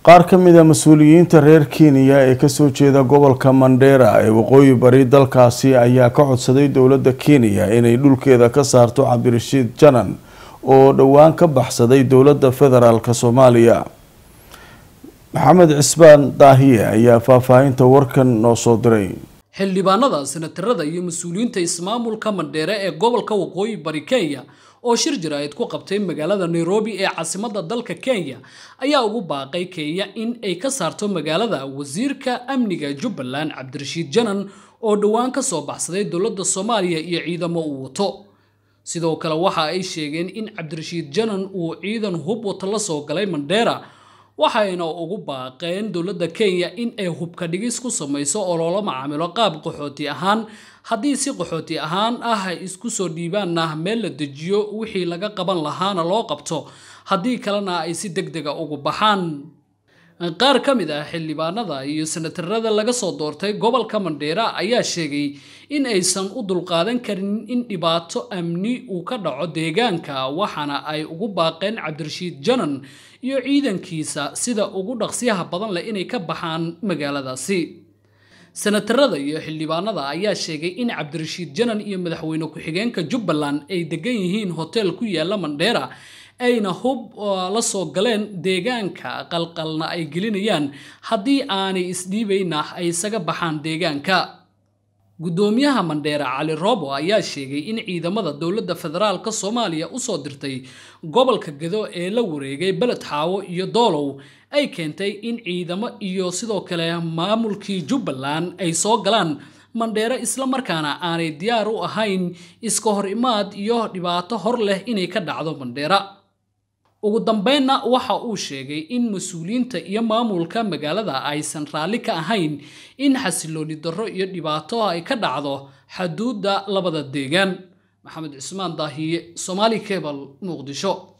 qaar ka mid a mas-uuliyiinta reer kenya ee kasoo jeeda gobolka mandheera ee waqooyi bari dalkaasi ayaa ka codsaday dowladda kenya inay dhulkeeda ka saarto cabdirashiid janan oo dhowaan ka baxsaday dowladda federaalk soomaaliya maxamed cisbaan daahiye ayaa faahfaahinta warkan noo soo diray xildhibaanada senatarada iyo mas-uuliyiinta ismaamulka mandheere ee gobolka waqooyi bari kenya oo shir jaraa'id ku qabtay magaalada nairobi ee caasimadda dalka kenya ayaa ugu baaqay kenya in ay ka saarto magaalada wasiirka amniga jubbaland cabdirashiid janan oo dhowaan ka soo baxsaday dowladda soomaaliya iyo ciidamo uu wato sidoo kale waxa ay sheegeen in cabdirashiid janan uu ciidan hub wato la soo galay mandheera waxayna ugu baaqeen dowladda kenya in ay hubka dhigis ku samayso oo loola macaamilo qaab qaxooti ahaan haddii si qaxooti ahaan ah ay isku soo dhiibaanna meel la dejiyo wixii laga qaban lahaana loo qabto haddii kalena ay si deg dega ugu baxaan qaar ka mid ah xildhibaanada iyo senatarada laga soo doortay gobolka mandheera ayaa sheegay in aysan u dulqaadan karin in dhibaato amni uu ka dhaco deegaanka waxaana ay ugu baaqeen cabdirashiid janan iyo ciidankiisa sida ugu dhaqsiyaha badan leh inay ka baxaan magaaladaasi senatarada iyo xildhibaanada ayaa sheegay in cabdirashiid janan iyo madaxweyne ku-xigeenka jubbaland ay degan yihiin hotel ku yaala mandheera ayna hub la soo galeen deegaanka qalqalna ay gelinayaan haddii aanay isdhiibayna ay isaga baxaan deegaanka guddoomiyaha mandheera cali robo ayaa sheegay in ciidamada dowladda federaalka soomaaliya usoo dirtay gobolka gado ee la wareegay beled xaawo iyo doolow ay keentay in ciidamo iyo sidoo kale maamulkii jubbaland ay soo galaan mandheero islamarkaana aanay diyaar u ahayn iska hor imaad iyo dhibaato hor leh inay ka dhacdo mandheera ugu dambeynna waxa uu sheegay in mas-uuliyiinta iyo maamulka magaalada aysan raalli ka ahayn in xasilooni darro iyo dhibaato ay ka dhacdo xaduudda labada deegaan maxamed cismaan daahiye somaali cebal muqdisho